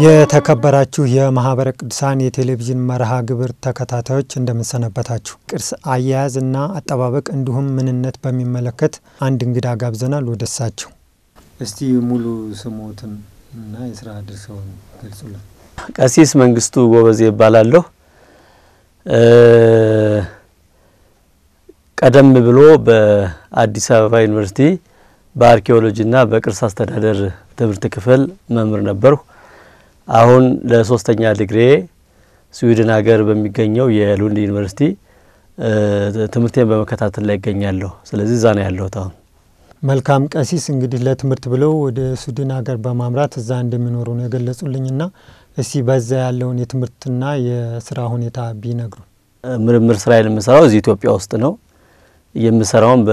የተከበራችሁ የማህበረ ቅዱሳን የቴሌቪዥን መርሃ ግብር ተከታታዮች እንደምንሰነበታችሁ። ቅርስ አያያዝ እና አጠባበቅ እንዲሁም ምንነት በሚመለከት አንድ እንግዳ ጋብዘናል። ወደ እሳቸው እስቲ ሙሉ ስሞትን እና የስራ ድርሻውን ገልጹልን። ቀሲስ መንግስቱ ጎበዜ ይባላለሁ። ቀደም ብሎ በአዲስ አበባ ዩኒቨርሲቲ በአርኪኦሎጂና በቅርስ አስተዳደር ትምህርት ክፍል መምህር ነበርሁ። አሁን ለሶስተኛ ዲግሪ ስዊድን ሀገር በሚገኘው የሉንድ ዩኒቨርሲቲ ትምህርቴን በመከታተል ላይ ይገኛለሁ። ስለዚህ እዛ ነው ያለሁት አሁን። መልካም ቀሲስ፣ እንግዲህ ለትምህርት ብለው ወደ ስዊድን ሀገር በማምራት እዛ እንደሚኖሩ ነው የገለጹልኝና እስቲ በዛ ያለውን የትምህርትና የስራ ሁኔታ ቢነግሩ። ምርምር ስራዬን የምሰራው እዚህ ኢትዮጵያ ውስጥ ነው። የምሰራውም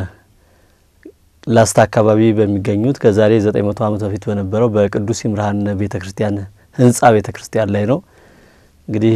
በላስታ አካባቢ በሚገኙት ከዛሬ 900 ዓመት በፊት በነበረው በቅዱስ ይምርሃን ቤተ ክርስቲያን ህንጻ ቤተ ክርስቲያን ላይ ነው። እንግዲህ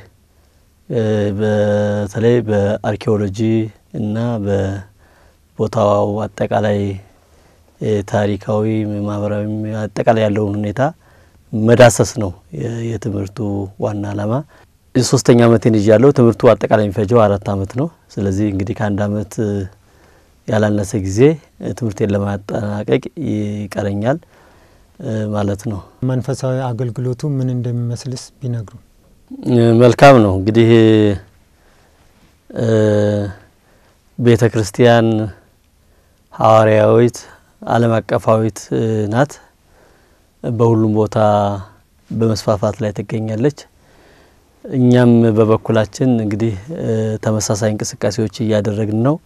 በተለይ በአርኪኦሎጂ እና በቦታው አጠቃላይ ታሪካዊ፣ ማህበራዊ አጠቃላይ ያለውን ሁኔታ መዳሰስ ነው የትምህርቱ ዋና ዓላማ። የሶስተኛ ዓመቴን ይዣለሁ። ትምህርቱ አጠቃላይ የሚፈጀው አራት ዓመት ነው። ስለዚህ እንግዲህ ከአንድ ዓመት ያላነሰ ጊዜ ትምህርቴን ለማጠናቀቅ ይቀረኛል ማለት ነው። መንፈሳዊ አገልግሎቱ ምን እንደሚመስልስ ቢነግሩ። መልካም ነው። እንግዲህ ቤተ ክርስቲያን ሐዋርያዊት ዓለም አቀፋዊት ናት። በሁሉም ቦታ በመስፋፋት ላይ ትገኛለች። እኛም በበኩላችን እንግዲህ ተመሳሳይ እንቅስቃሴዎች እያደረግን ነው።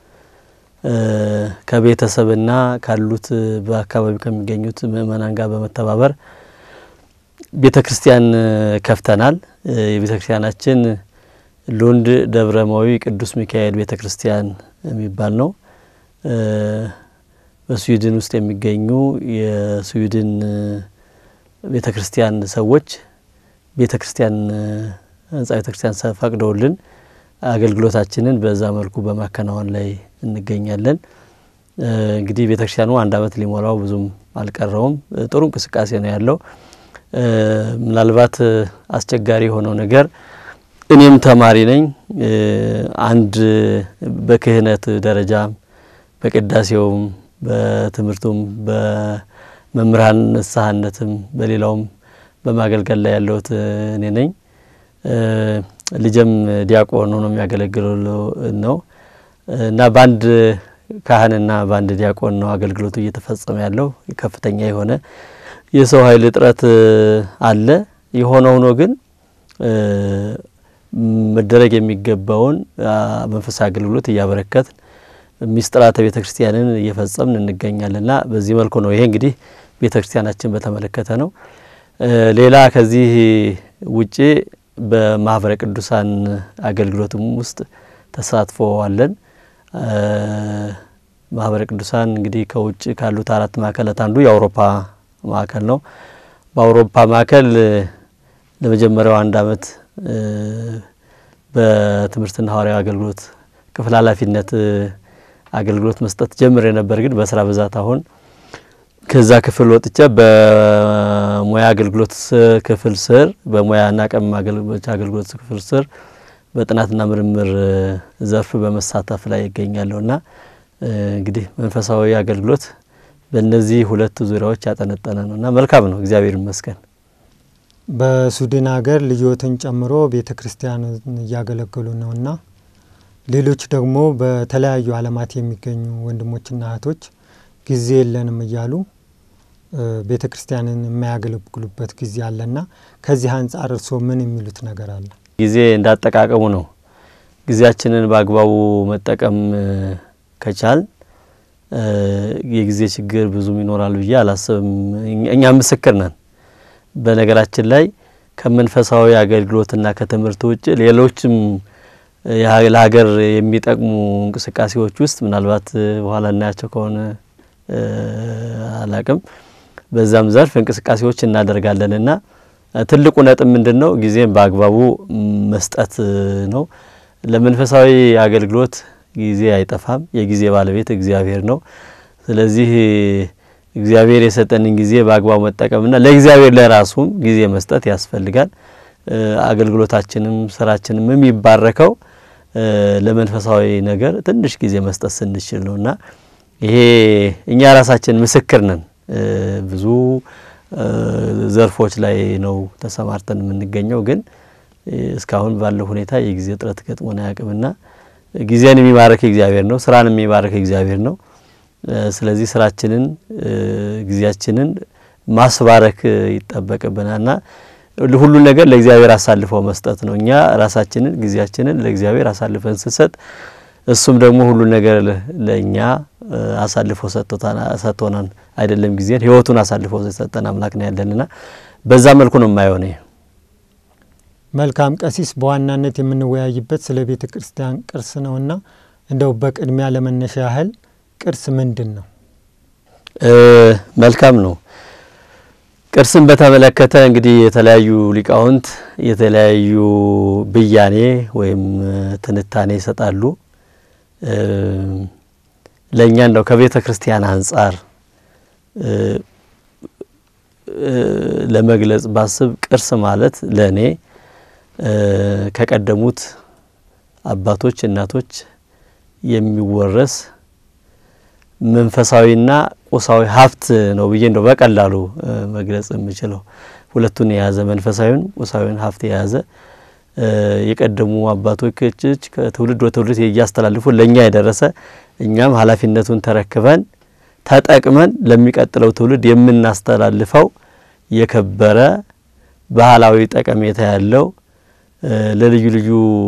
ከቤተሰብና ካሉት በአካባቢው ከሚገኙት ምእመናን ጋር በመተባበር ቤተ ክርስቲያን ከፍተናል። የቤተ ክርስቲያናችን ሉንድ ደብረማዊ ቅዱስ ሚካኤል ቤተ ክርስቲያን የሚባል ነው። በስዊድን ውስጥ የሚገኙ የስዊድን ቤተ ክርስቲያን ሰዎች ቤተ ክርስቲያን ህንጻ ቤተ ክርስቲያን ፈቅደውልን አገልግሎታችንን በዛ መልኩ በማከናወን ላይ እንገኛለን። እንግዲህ ቤተ ክርስቲያኑ አንድ ዓመት ሊሞላው ብዙም አልቀረውም። ጥሩ እንቅስቃሴ ነው ያለው። ምናልባት አስቸጋሪ የሆነው ነገር እኔም ተማሪ ነኝ። አንድ በክህነት ደረጃም በቅዳሴውም በትምህርቱም በመምህራን ንስሐነትም በሌላውም በማገልገል ላይ ያለሁት እኔ ነኝ። ልጅም ዲያቆን ሆኖ የሚያገለግለው ነው እና በአንድ ካህንና በአንድ ዲያቆን ነው አገልግሎቱ እየተፈጸመ ያለው። ከፍተኛ የሆነ የሰው ኃይል እጥረት አለ። የሆነ ሆኖ ግን መደረግ የሚገባውን መንፈሳዊ አገልግሎት እያበረከትን ሚስጥራተ ቤተ ክርስቲያንን እየፈጸምን እንገኛለንና በዚህ መልኩ ነው። ይሄ እንግዲህ ቤተ ክርስቲያናችን በተመለከተ ነው። ሌላ ከዚህ ውጪ በማህበረ ቅዱሳን አገልግሎትም ውስጥ ተሳትፎ አለን። ማህበረ ቅዱሳን እንግዲህ ከውጭ ካሉት አራት ማዕከላት አንዱ የአውሮፓ ማዕከል ነው። በአውሮፓ ማዕከል ለመጀመሪያው አንድ ዓመት በትምህርትና ሐዋርያዊ አገልግሎት ክፍል ኃላፊነት አገልግሎት መስጠት ጀምሬ ነበር። ግን በስራ ብዛት አሁን ከዛ ክፍል ወጥቼ በሙያ አገልግሎት ክፍል ስር በሙያና ቀም አገልግሎት ክፍል ስር በጥናትና ምርምር ዘርፍ በመሳተፍ ላይ ይገኛለሁና እንግዲህ መንፈሳዊ አገልግሎት በእነዚህ ሁለት ዙሪያዎች ያጠነጠነ ነው እና መልካም ነው፣ እግዚአብሔር ይመስገን። በስዊድን ሀገር ልጆትን ጨምሮ ቤተ ክርስቲያን እያገለገሉ ነውና ሌሎች ደግሞ በተለያዩ ዓለማት የሚገኙ ወንድሞችና እህቶች ጊዜ የለንም እያሉ ቤተ ክርስቲያንን የማያገለግሉበት ጊዜ አለና ከዚህ አንጻር እርስዎ ምን የሚሉት ነገር አለ? ጊዜ እንዳጠቃቀሙ ነው። ጊዜያችንን በአግባቡ መጠቀም ከቻል የጊዜ ችግር ብዙም ይኖራል ብዬ አላስብም። እኛ ምስክር ነን። በነገራችን ላይ ከመንፈሳዊ አገልግሎትና ከትምህርት ውጭ ሌሎችም ለሀገር የሚጠቅሙ እንቅስቃሴዎች ውስጥ ምናልባት በኋላ እናያቸው ከሆነ አላቅም በዛም ዘርፍ እንቅስቃሴዎች እናደርጋለን እና ትልቁ ነጥብ ምንድን ነው? ጊዜም በአግባቡ መስጠት ነው። ለመንፈሳዊ አገልግሎት ጊዜ አይጠፋም። የጊዜ ባለቤት እግዚአብሔር ነው። ስለዚህ እግዚአብሔር የሰጠንን ጊዜ በአግባቡ መጠቀምና ለእግዚአብሔር ለራሱም ጊዜ መስጠት ያስፈልጋል። አገልግሎታችንም ስራችንም የሚባረከው ለመንፈሳዊ ነገር ትንሽ ጊዜ መስጠት ስንችል ነውና ይሄ እኛ ራሳችን ምስክር ነን። ብዙ ዘርፎች ላይ ነው ተሰማርተን የምንገኘው፣ ግን እስካሁን ባለው ሁኔታ የጊዜ እጥረት ገጥሞን አያውቅምና ጊዜን የሚባረክ እግዚአብሔር ነው። ስራን የሚባረክ እግዚአብሔር ነው። ስለዚህ ስራችንን ጊዜያችንን ማስባረክ ይጠበቅብናልና ሁሉን ነገር ለእግዚአብሔር አሳልፈው መስጠት ነው። እኛ ራሳችንን ጊዜያችንን ለእግዚአብሔር አሳልፈን ስንሰጥ እሱም ደግሞ ሁሉን ነገር ለእኛ አሳልፎ ሰጥቶናል። አይደለም ጊዜን ሕይወቱን አሳልፎ የሰጠን አምላክ ነው ያለንና በዛ መልኩ ነው የማየው እኔ። መልካም ቀሲስ፣ በዋናነት የምንወያይበት ስለ ቤተ ክርስቲያን ቅርስ ነውና እንደው በቅድሚያ ለመነሻ ያህል ቅርስ ምንድን ነው? መልካም ነው። ቅርስን በተመለከተ እንግዲህ የተለያዩ ሊቃውንት የተለያዩ ብያኔ ወይም ትንታኔ ይሰጣሉ። ለእኛ እንደው ከቤተ ክርስቲያን አንጻር ለመግለጽ ባስብ ቅርስ ማለት ለእኔ ከቀደሙት አባቶች እናቶች የሚወረስ መንፈሳዊና ቁሳዊ ሀብት ነው ብዬ እንደው በቀላሉ መግለጽ የምችለው ሁለቱን የያዘ መንፈሳዊን ቁሳዊን ሀብት የያዘ የቀደሙ አባቶች ከትውልድ ወደ ትውልድ እያስተላልፉ ለእኛ የደረሰ እኛም ኃላፊነቱን ተረክበን ተጠቅመን ለሚቀጥለው ትውልድ የምናስተላልፈው የከበረ ባህላዊ ጠቀሜታ ያለው ለልዩ ልዩ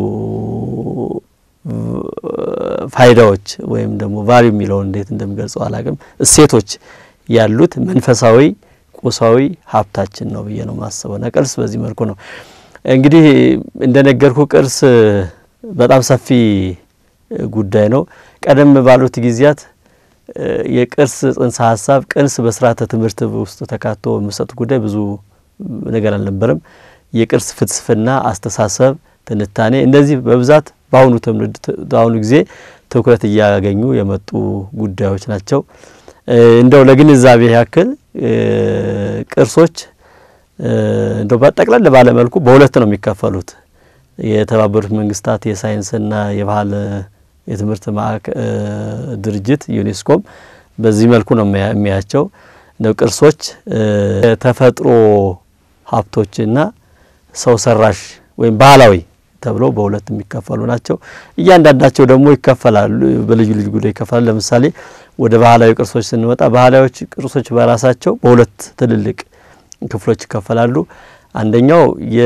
ፋይዳዎች ወይም ደግሞ ቫልዩ የሚለውን እንዴት እንደሚገልጸው አላቅም እሴቶች ያሉት መንፈሳዊ ቁሳዊ ሀብታችን ነው ብዬ ነው ማስበው። ና ቅርስ በዚህ መልኩ ነው እንግዲህ እንደነገርኩ ቅርስ በጣም ሰፊ ጉዳይ ነው። ቀደም ባሉት ጊዜያት የቅርስ ጽንሰ ሀሳብ ቅርስ በስርዓተ ትምህርት ውስጥ ተካቶ የሚሰጥ ጉዳይ ብዙ ነገር አልነበረም። የቅርስ ፍልስፍና፣ አስተሳሰብ፣ ትንታኔ እነዚህ በብዛት በአሁኑ ትውልድ በአሁኑ ጊዜ ትኩረት እያገኙ የመጡ ጉዳዮች ናቸው። እንደው ለግንዛቤ ያክል ቅርሶች እንደው በጠቅለል ባለ መልኩ በሁለት ነው የሚከፈሉት። የተባበሩት መንግስታት የሳይንስና የባህል የትምህርት ድርጅት ዩኔስኮም በዚህ መልኩ ነው የሚያቸው። እንደው ቅርሶች ተፈጥሮ ሀብቶችና ሰው ሰራሽ ወይም ባህላዊ ተብለው በሁለት የሚከፈሉ ናቸው። እያንዳንዳቸው ደግሞ ይከፈላሉ፣ በልዩ ልዩ ጉዳይ ይከፈላሉ። ለምሳሌ ወደ ባህላዊ ቅርሶች ስንወጣ ባህላዊ ቅርሶች በራሳቸው በሁለት ትልልቅ ክፍሎች ይከፈላሉ። አንደኛው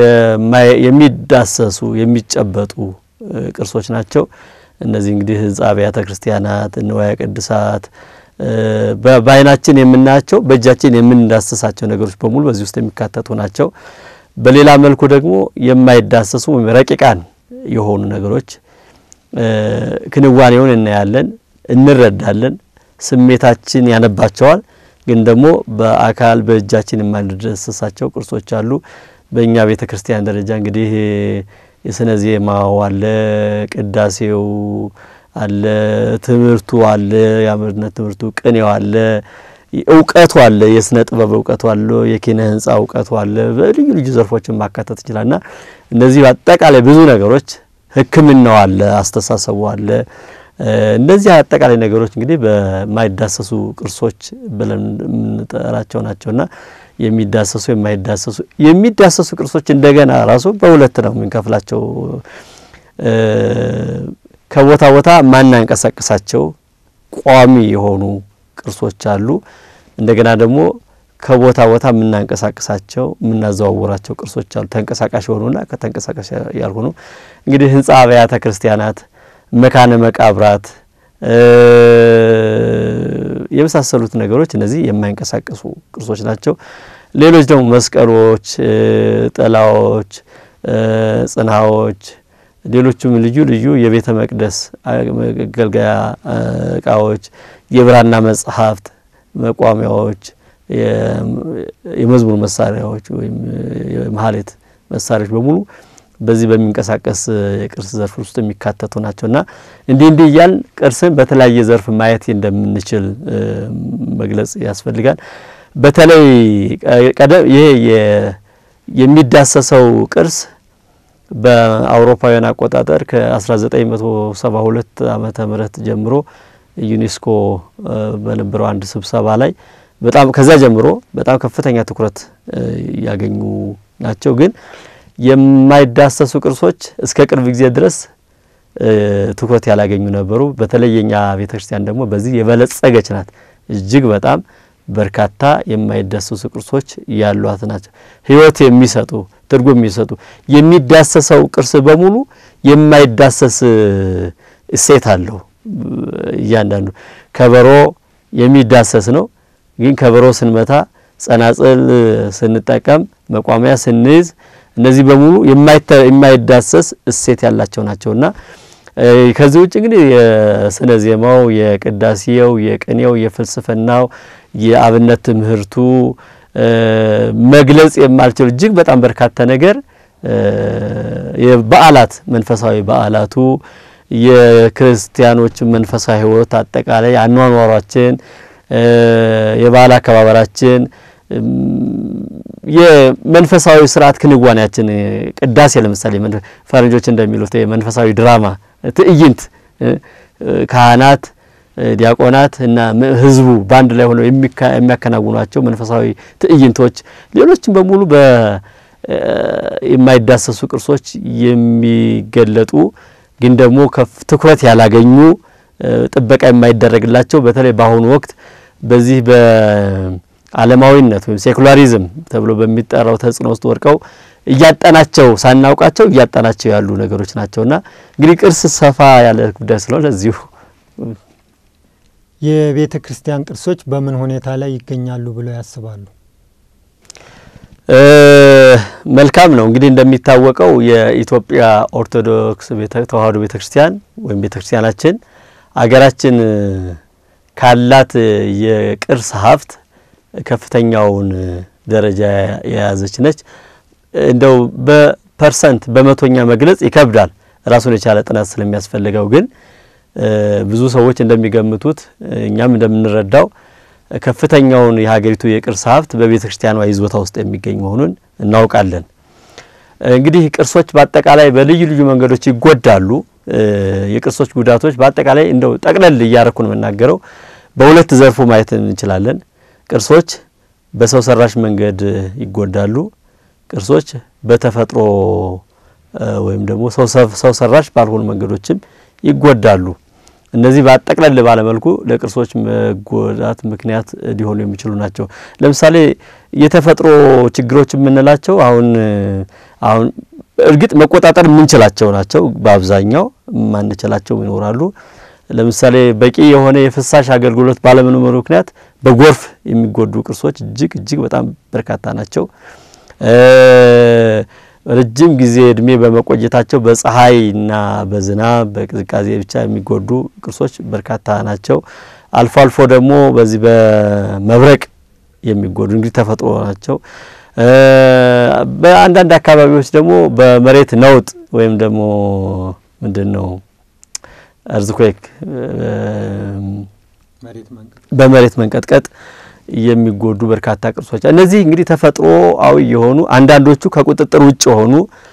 የሚዳሰሱ የሚጨበጡ ቅርሶች ናቸው። እነዚህ እንግዲህ ህንጻ አብያተ ክርስቲያናት፣ ንዋየ ቅድሳት በአይናችን የምናያቸው በእጃችን የምንዳሰሳቸው ነገሮች በሙሉ በዚህ ውስጥ የሚካተቱ ናቸው። በሌላ መልኩ ደግሞ የማይዳሰሱ ወይም ረቂቃን የሆኑ ነገሮች ክንዋኔውን እናያለን፣ እንረዳለን፣ ስሜታችን ያነባቸዋል። ግን ደግሞ በአካል በእጃችን የማንዳሰሳቸው ቅርሶች አሉ። በእኛ ቤተ ክርስቲያን ደረጃ እንግዲህ የስነ ዜማው አለ፣ ቅዳሴው አለ፣ ትምህርቱ አለ፣ የአምርነት ትምህርቱ፣ ቅኔው አለ እውቀቱ አለ። የስነ ጥበብ እውቀቱ አለ። የኪነ ህንጻ እውቀቱ አለ። በልዩ ልዩ ዘርፎችን ማካተት ይችላል እና እነዚህ በአጠቃላይ ብዙ ነገሮች ሕክምናው አለ፣ አስተሳሰቡ አለ። እነዚህ አጠቃላይ ነገሮች እንግዲህ በማይዳሰሱ ቅርሶች ብለን የምንጠራቸው ናቸውና የሚዳሰሱ የማይዳሰሱ የሚዳሰሱ ቅርሶች እንደገና ራሱ በሁለት ነው የምንከፍላቸው። ከቦታ ቦታ ማናንቀሳቀሳቸው ቋሚ የሆኑ ቅርሶች አሉ። እንደገና ደግሞ ከቦታ ቦታ የምናንቀሳቀሳቸው የምናዘዋውራቸው ቅርሶች አሉ። ተንቀሳቃሽ የሆኑና ከተንቀሳቃሽ ያልሆኑ እንግዲህ ህንጻ አብያተ ክርስቲያናት፣ መካነ መቃብራት የመሳሰሉት ነገሮች እነዚህ የማይንቀሳቀሱ ቅርሶች ናቸው። ሌሎች ደግሞ መስቀሎች፣ ጥላዎች፣ ጽንሃዎች ሌሎችም ልዩ ልዩ የቤተ መቅደስ መገልገያ እቃዎች፣ የብራና መጽሐፍት፣ መቋሚያዎች፣ የመዝሙር መሳሪያዎች ወይም የመሀሌት መሳሪያዎች በሙሉ በዚህ በሚንቀሳቀስ የቅርስ ዘርፍ ውስጥ የሚካተቱ ናቸው እና እንዲህ እንዲህ እያልን ቅርስን በተለያየ ዘርፍ ማየት እንደምንችል መግለጽ ያስፈልጋል። በተለይ ቀደም ይሄ የሚዳሰሰው ቅርስ በአውሮፓውያን አቆጣጠር ከ1972 ዓመተ ምህረት ጀምሮ ዩኔስኮ በነበረው አንድ ስብሰባ ላይ በጣም ከዛ ጀምሮ በጣም ከፍተኛ ትኩረት ያገኙ ናቸው። ግን የማይዳሰሱ ቅርሶች እስከ ቅርብ ጊዜ ድረስ ትኩረት ያላገኙ ነበሩ። በተለይ የኛ ቤተ ክርስቲያን ደግሞ በዚህ የበለጸገች ናት። እጅግ በጣም በርካታ የማይዳሰሱ ቅርሶች ያሏት ናቸው። ሕይወት የሚሰጡ ትርጉም የሚሰጡ የሚዳሰሰው ቅርስ በሙሉ የማይዳሰስ እሴት አለው። እያንዳንዱ ከበሮ የሚዳሰስ ነው። ግን ከበሮ ስንመታ፣ ጸናጽል ስንጠቀም፣ መቋሚያ ስንይዝ እነዚህ በሙሉ የማይዳሰስ እሴት ያላቸው ናቸውና ከዚህ ውጭ እንግዲህ የስነ ዜማው፣ የቅዳሴው፣ የቅኔው፣ የፍልስፍናው፣ የአብነት ትምህርቱ መግለጽ የማልችል እጅግ በጣም በርካታ ነገር የበዓላት መንፈሳዊ በዓላቱ የክርስቲያኖች መንፈሳዊ ሕይወት አጠቃላይ አኗኗሯችን፣ የበዓል አከባበራችን፣ የመንፈሳዊ ስርዓት ክንዋኔያችን ቅዳሴ ለምሳሌ ፈረንጆች እንደሚሉት መንፈሳዊ ድራማ ትዕይንት ካህናት፣ ዲያቆናት እና ህዝቡ በአንድ ላይ ሆነው የሚያከናውኗቸው መንፈሳዊ ትዕይንቶች፣ ሌሎችም በሙሉ የማይዳሰሱ ቅርሶች የሚገለጡ ግን ደግሞ ትኩረት ያላገኙ ጥበቃ የማይደረግላቸው በተለይ በአሁኑ ወቅት በዚህ በዓለማዊነት ወይም ሴኩላሪዝም ተብሎ በሚጠራው ተጽዕኖ ውስጥ ወድቀው እያጠናቸው ሳናውቃቸው እያጠናቸው ያሉ ነገሮች ናቸውና እንግዲህ ቅርስ ሰፋ ያለ ጉዳይ ስለሆነ እዚሁ የቤተ ክርስቲያን ቅርሶች በምን ሁኔታ ላይ ይገኛሉ ብለው ያስባሉ? መልካም ነው። እንግዲህ እንደሚታወቀው የኢትዮጵያ ኦርቶዶክስ ተዋሕዶ ቤተ ክርስቲያን ወይም ቤተ ክርስቲያናችን አገራችን ካላት የቅርስ ሀብት ከፍተኛውን ደረጃ የያዘች ነች። እንደው በፐርሰንት በመቶኛ መግለጽ ይከብዳል ራሱን የቻለ ጥናት ስለሚያስፈልገው፣ ግን ብዙ ሰዎች እንደሚገምቱት እኛም እንደምንረዳው ከፍተኛውን የሀገሪቱ የቅርስ ሀብት በቤተ ክርስቲያኗ ይዞታ ውስጥ የሚገኝ መሆኑን እናውቃለን። እንግዲህ ቅርሶች በአጠቃላይ በልዩ ልዩ መንገዶች ይጎዳሉ። የቅርሶች ጉዳቶች በአጠቃላይ እንደው ጠቅለል እያረኩ ነው የምናገረው፣ በሁለት ዘርፉ ማየት እንችላለን። ቅርሶች በሰው ሰራሽ መንገድ ይጎዳሉ። ቅርሶች በተፈጥሮ ወይም ደግሞ ሰው ሰራሽ ባልሆኑ መንገዶችም ይጎዳሉ። እነዚህ በጠቅለል ባለመልኩ ለቅርሶች መጎዳት ምክንያት ሊሆኑ የሚችሉ ናቸው። ለምሳሌ የተፈጥሮ ችግሮች የምንላቸው አሁን አሁን እርግጥ መቆጣጠር የምንችላቸው ናቸው። በአብዛኛው የማንችላቸው ይኖራሉ። ለምሳሌ በቂ የሆነ የፍሳሽ አገልግሎት ባለመኖሩ ምክንያት በጎርፍ የሚጎዱ ቅርሶች እጅግ እጅግ በጣም በርካታ ናቸው። ረጅም ጊዜ እድሜ በመቆየታቸው በፀሐይና በዝናብ በቅዝቃዜ ብቻ የሚጎዱ ቅርሶች በርካታ ናቸው። አልፎ አልፎ ደግሞ በዚህ በመብረቅ የሚጎዱ እንግዲህ ተፈጥሮ ናቸው። በአንዳንድ አካባቢዎች ደግሞ በመሬት ነውጥ ወይም ደግሞ ምንድን ነው እርዝኩዌክ በመሬት መንቀጥቀጥ የሚጎዱ በርካታ ቅርሶች እነዚህ እንግዲህ ተፈጥሮአዊ የሆኑ አንዳንዶቹ ከቁጥጥር ውጭ የሆኑ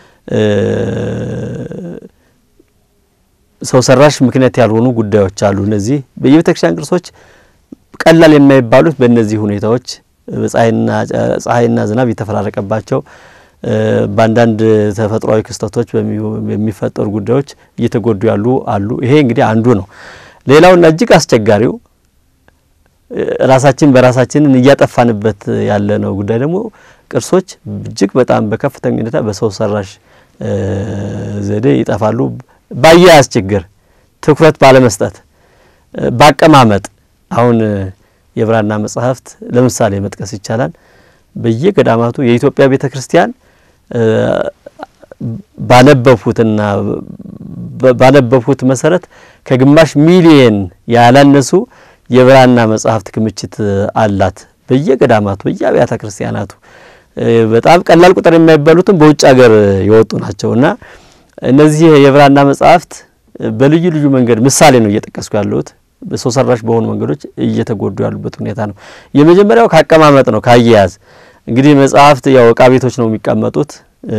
ሰው ሰራሽ ምክንያት ያልሆኑ ጉዳዮች አሉ። እነዚህ የቤተ ክርስቲያን ቅርሶች ቀላል የማይባሉት በእነዚህ ሁኔታዎች ፀሐይና ዝናብ የተፈራረቀባቸው በአንዳንድ ተፈጥሯዊ ክስተቶች በሚፈጠሩ ጉዳዮች እየተጎዱ ያሉ አሉ። ይሄ እንግዲህ አንዱ ነው። ሌላውና እጅግ አስቸጋሪው ራሳችን በራሳችንን እያጠፋንበት ያለ ነው ጉዳይ ደግሞ ቅርሶች እጅግ በጣም በከፍተኛ ሁኔታ በሰው ሰራሽ ዘዴ ይጠፋሉ። ባያያዝ ችግር፣ ትኩረት ባለመስጠት፣ ባቀማመጥ አሁን የብራና መጽሐፍት ለምሳሌ መጥቀስ ይቻላል። በየገዳማቱ የኢትዮጵያ ቤተ ክርስቲያን ባነበብሁትና ባነበብሁት መሰረት ከግማሽ ሚሊየን ያላነሱ የብራና መጽሐፍት ክምችት አላት በየገዳማቱ በየአብያተ ክርስቲያናቱ በጣም ቀላል ቁጥር የማይባሉትም በውጭ ሀገር የወጡ ናቸው እና እነዚህ የብራና መጽሐፍት በልዩ ልዩ መንገድ ምሳሌ ነው እየጠቀስኩ ያለሁት ሰው ሰራሽ በሆኑ መንገዶች እየተጎዱ ያሉበት ሁኔታ ነው። የመጀመሪያው ካቀማመጥ ነው፣ ካያያዝ እንግዲህ መጽሐፍት ያው እቃ ቤቶች ነው የሚቀመጡት።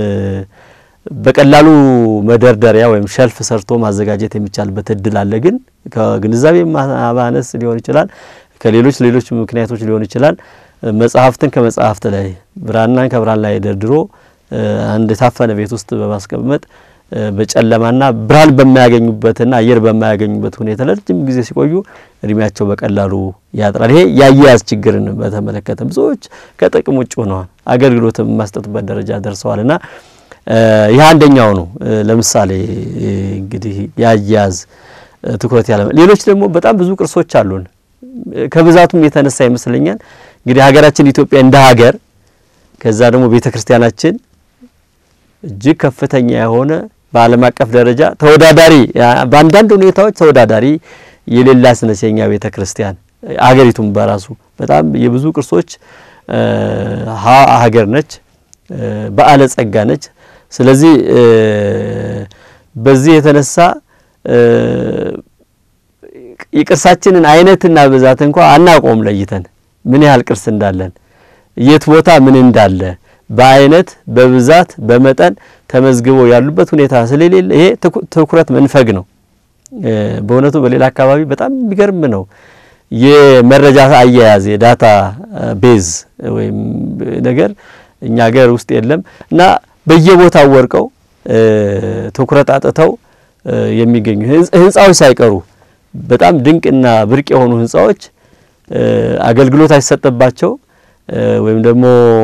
በቀላሉ መደርደሪያ ወይም ሸልፍ ሰርቶ ማዘጋጀት የሚቻልበት እድል አለ። ግን ከግንዛቤ ማነስ ሊሆን ይችላል፣ ከሌሎች ሌሎች ምክንያቶች ሊሆን ይችላል። መጽሐፍትን ከመጽሐፍት ላይ ብራናን ከብራና ላይ ደርድሮ አንድ የታፈነ ቤት ውስጥ በማስቀመጥ በጨለማና ብርሃን በማያገኙበትና አየር በማያገኙበት ሁኔታ ለረጅም ጊዜ ሲቆዩ እድሜያቸው በቀላሉ ያጥራል። ይሄ የአያያዝ ችግርን በተመለከተ ብዙዎች ከጥቅም ውጭ ሆነዋል፣ አገልግሎት የማስጠጥበት ደረጃ ደርሰዋልና ይህ አንደኛው ነው። ለምሳሌ እንግዲህ የአያያዝ ትኩረት ያለ ሌሎች ደግሞ በጣም ብዙ ቅርሶች አሉን። ከብዛቱም የተነሳ ይመስለኛል እንግዲህ ሀገራችን ኢትዮጵያ እንደ ሀገር ከዛ ደግሞ ቤተ ክርስቲያናችን እጅግ ከፍተኛ የሆነ በዓለም አቀፍ ደረጃ ተወዳዳሪ በአንዳንድ ሁኔታዎች ተወዳዳሪ የሌላት ነች የኛ ቤተ ክርስቲያን። ሀገሪቱም በራሱ በጣም የብዙ ቅርሶች ሀገር ነች፣ በዓለ ጸጋ ነች። ስለዚህ በዚህ የተነሳ የቅርሳችንን አይነትና ብዛት እንኳ አናውቀውም ለይተን ምን ያህል ቅርስ እንዳለን የት ቦታ ምን እንዳለ በአይነት በብዛት በመጠን ተመዝግበው ያሉበት ሁኔታ ስለሌለ ይሄ ትኩረት መንፈግ ነው። በእውነቱ በሌላ አካባቢ በጣም የሚገርም ነው የመረጃ አያያዝ የዳታ ቤዝ ወይም ነገር እኛ ሀገር ውስጥ የለም እና በየቦታው ወርቀው ትኩረት አጥተው የሚገኙ ህንፃዎች ሳይቀሩ በጣም ድንቅና ብርቅ የሆኑ ህንፃዎች አገልግሎት አይሰጥባቸው ወይም ደግሞ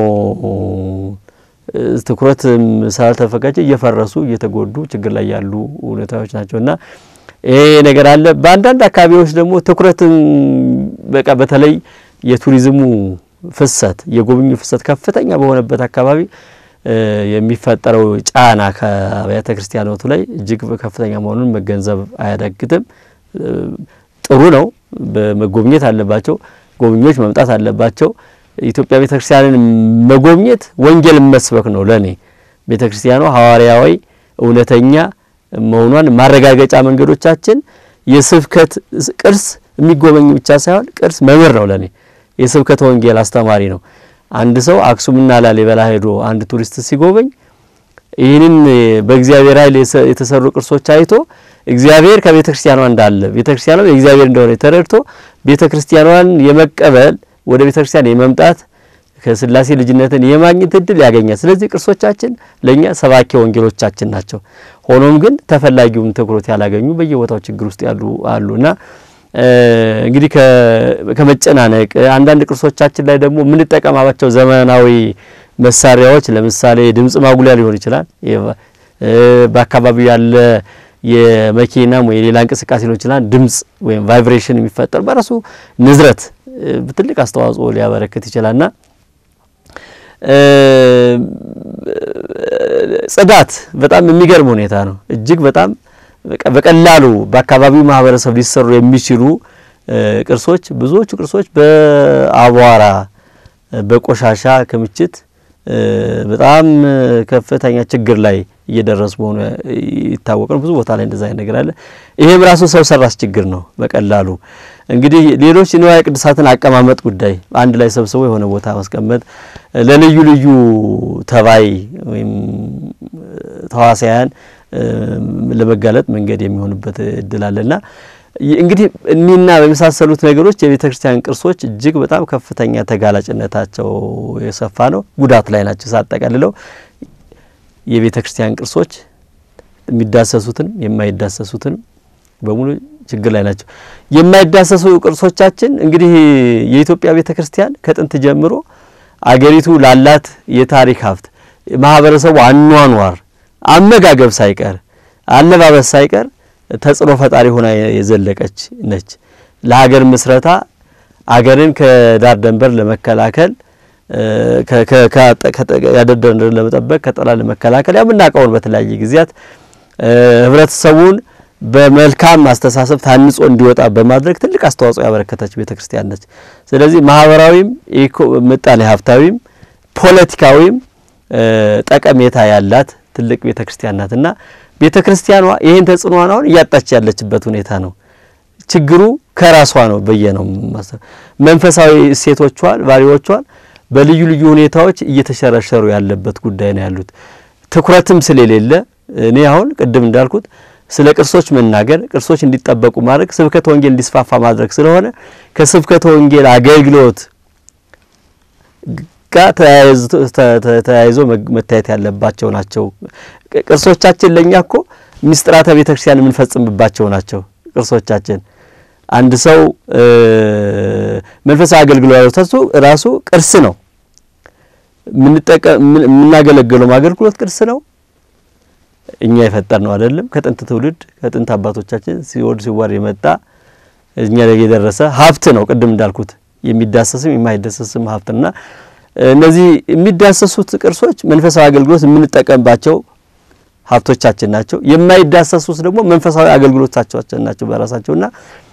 ትኩረት ስላልተፈቀደ እየፈረሱ እየተጎዱ ችግር ላይ ያሉ ሁኔታዎች ናቸው እና ይሄ ነገር አለ። በአንዳንድ አካባቢዎች ደግሞ ትኩረትን በቃ በተለይ የቱሪዝሙ ፍሰት የጎብኙ ፍሰት ከፍተኛ በሆነበት አካባቢ የሚፈጠረው ጫና ከአብያተ ክርስቲያናቱ ላይ እጅግ ከፍተኛ መሆኑን መገንዘብ አያዳግትም። ጥሩ ነው። በመጎብኘት አለባቸው። ጎብኚዎች መምጣት አለባቸው። ኢትዮጵያ ቤተ ክርስቲያንን መጎብኘት ወንጌል መስበክ ነው። ለኔ ቤተ ክርስቲያኗ ሐዋርያዊ እውነተኛ መሆኗን ማረጋገጫ መንገዶቻችን የስብከት ቅርስ የሚጎበኝ ብቻ ሳይሆን ቅርስ መምህር ነው። ለኔ የስብከት ወንጌል አስተማሪ ነው። አንድ ሰው አክሱምና ላሊበላ ሄዶ አንድ ቱሪስት ሲጎበኝ ይህንን በእግዚአብሔር ኃይል የተሰሩ ቅርሶች አይቶ እግዚአብሔር ከቤተ ክርስቲያኗ እንዳለ ቤተ ክርስቲያኗ የእግዚአብሔር እንደሆነ ተረድቶ ቤተ ክርስቲያኗን የመቀበል ወደ ቤተ ክርስቲያን የመምጣት ከስላሴ ልጅነትን የማግኘት እድል ያገኛል። ስለዚህ ቅርሶቻችን ለእኛ ሰባኪ ወንጌሎቻችን ናቸው። ሆኖም ግን ተፈላጊውን ትኩረት ያላገኙ በየቦታው ችግር ውስጥ ያሉ አሉና እንግዲህ ከመጨናነቅ አንዳንድ ቅርሶቻችን ላይ ደግሞ የምንጠቀማባቸው ዘመናዊ መሳሪያዎች ለምሳሌ ድምጽ ማጉሊያ ሊሆን ይችላል። በአካባቢው ያለ የመኪናም ወይ የሌላ እንቅስቃሴ ሊሆን ይችላል። ድምጽ ወይም ቫይብሬሽን የሚፈጠር በራሱ ንዝረት ትልቅ አስተዋጽኦ ሊያበረክት ይችላልና ጽዳት በጣም የሚገርም ሁኔታ ነው። እጅግ በጣም በቀላሉ በአካባቢው ማህበረሰብ ሊሰሩ የሚችሉ ቅርሶች ብዙዎቹ ቅርሶች በአቧራ በቆሻሻ ክምችት በጣም ከፍተኛ ችግር ላይ እየደረሱ መሆኑ ይታወቅ ነው። ብዙ ቦታ ላይ እንደዛ አይነት ነገር አለ። ይሄም ራሱ ሰው ሰራሽ ችግር ነው። በቀላሉ እንግዲህ ሌሎች ንዋየ ቅዱሳትን አቀማመጥ ጉዳይ አንድ ላይ ሰብስቦ የሆነ ቦታ ማስቀመጥ ለልዩ ልዩ ተባይ ወይም ተዋሳያን ለመጋለጥ መንገድ የሚሆንበት እድል አለና እንግዲህ እኒና በመሳሰሉት ነገሮች የቤተ ክርስቲያን ቅርሶች እጅግ በጣም ከፍተኛ ተጋላጭነታቸው የሰፋ ነው። ጉዳት ላይ ናቸው። ሳጠቃልለው የቤተ ክርስቲያን ቅርሶች የሚዳሰሱትንም የማይዳሰሱትንም በሙሉ ችግር ላይ ናቸው። የማይዳሰሱ ቅርሶቻችን እንግዲህ የኢትዮጵያ ቤተ ክርስቲያን ከጥንት ጀምሮ አገሪቱ ላላት የታሪክ ሀብት ማህበረሰቡ አኗኗር፣ አመጋገብ ሳይቀር አለባበስ ሳይቀር ተጽዕኖ ፈጣሪ ሆና የዘለቀች ነች። ለሀገር ምስረታ አገርን ከዳር ደንበር ለመከላከል ያደር ደንበር ለመጠበቅ ከጠላት ለመከላከል የምናውቀውን በተለያየ ጊዜያት ህብረተሰቡን በመልካም አስተሳሰብ ታንጾ እንዲወጣ በማድረግ ትልቅ አስተዋጽኦ ያበረከተች ቤተ ክርስቲያን ነች። ስለዚህ ማህበራዊም ምጣኔ ሀብታዊም ፖለቲካዊም ጠቀሜታ ያላት ትልቅ ቤተ ክርስቲያን ናት እና ቤተ ክርስቲያኗ ይህን ተጽዕኖዋን አሁን እያጣች ያለችበት ሁኔታ ነው። ችግሩ ከራሷ ነው ብዬ ነው ማሰብ። መንፈሳዊ እሴቶቿን ቫሊዎቿን በልዩ ልዩ ሁኔታዎች እየተሸረሸሩ ያለበት ጉዳይ ነው ያሉት። ትኩረትም ስለሌለ እኔ አሁን ቅድም እንዳልኩት ስለ ቅርሶች መናገር ቅርሶች እንዲጠበቁ ማድረግ ስብከተ ወንጌል እንዲስፋፋ ማድረግ ስለሆነ ከስብከተ ወንጌል አገልግሎት ጋር ተያይዞ መታየት ያለባቸው ናቸው። ቅርሶቻችን ለእኛ እኮ ምስጢራተ ቤተ ክርስቲያን የምንፈጽምባቸው ናቸው። ቅርሶቻችን አንድ ሰው መንፈሳዊ አገልግሎት ራሱ ቅርስ ነው። የምናገለግለው አገልግሎት ቅርስ ነው። እኛ የፈጠር ነው አይደለም። ከጥንት ትውልድ ከጥንት አባቶቻችን ሲወድ ሲዋር የመጣ እኛ ላይ የደረሰ ሀብት ነው። ቅድም እንዳልኩት የሚዳሰስም የማይዳሰስም ሀብትና እነዚህ የሚዳሰሱት ቅርሶች መንፈሳዊ አገልግሎት የምንጠቀምባቸው ሀብቶቻችን ናቸው። የማይዳሰሱት ደግሞ መንፈሳዊ አገልግሎታችን ናቸው በራሳቸውና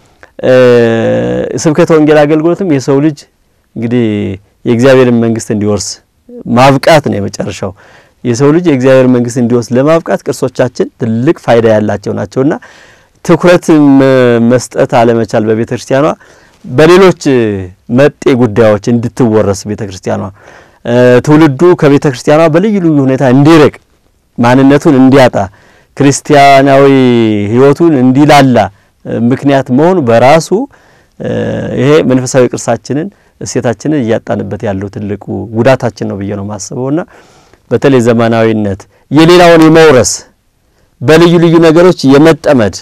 ስብከተ ወንጌል አገልግሎትም የሰው ልጅ እንግዲህ የእግዚአብሔርን መንግስት እንዲወርስ ማብቃት ነው የመጨረሻው። የሰው ልጅ የእግዚአብሔር መንግስት እንዲወርስ ለማብቃት ቅርሶቻችን ትልቅ ፋይዳ ያላቸው ናቸውና ትኩረት መስጠት አለመቻል በቤተ ክርስቲያኗ በሌሎች መጤ ጉዳዮች እንድትወረስ ቤተ ክርስቲያኗ ትውልዱ ከቤተ ክርስቲያኗ በልዩ ልዩ ሁኔታ እንዲርቅ ማንነቱን እንዲያጣ ክርስቲያናዊ ሕይወቱን እንዲላላ ምክንያት መሆኑ በራሱ ይሄ መንፈሳዊ ቅርሳችንን እሴታችንን እያጣንበት ያለው ትልቁ ጉዳታችን ነው ብዬ ነው የማስበውና በተለይ ዘመናዊነት የሌላውን የመውረስ በልዩ ልዩ ነገሮች የመጠመድ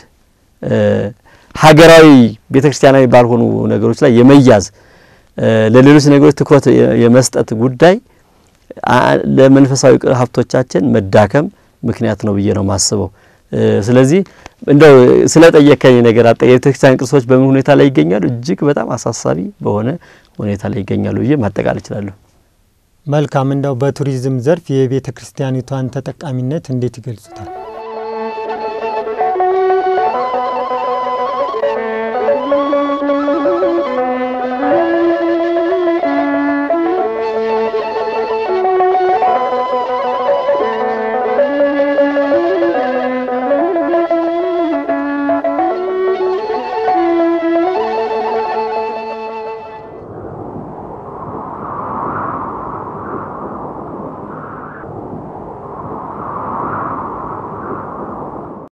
ሀገራዊ ቤተ ክርስቲያናዊ ባልሆኑ ነገሮች ላይ የመያዝ ለሌሎች ነገሮች ትኩረት የመስጠት ጉዳይ ለመንፈሳዊ ሀብቶቻችን መዳከም ምክንያት ነው ብዬ ነው የማስበው። ስለዚህ እንደው ስለ ጠየከኝ ነገር አጠ የቤተክርስቲያን ቅርሶች በምን ሁኔታ ላይ ይገኛሉ? እጅግ በጣም አሳሳቢ በሆነ ሁኔታ ላይ ይገኛሉ ብዬ ማጠቃለል እችላለሁ። መልካም። እንደው በቱሪዝም ዘርፍ የቤተ ክርስቲያኒቷን ተጠቃሚነት እንዴት ይገልጹታል?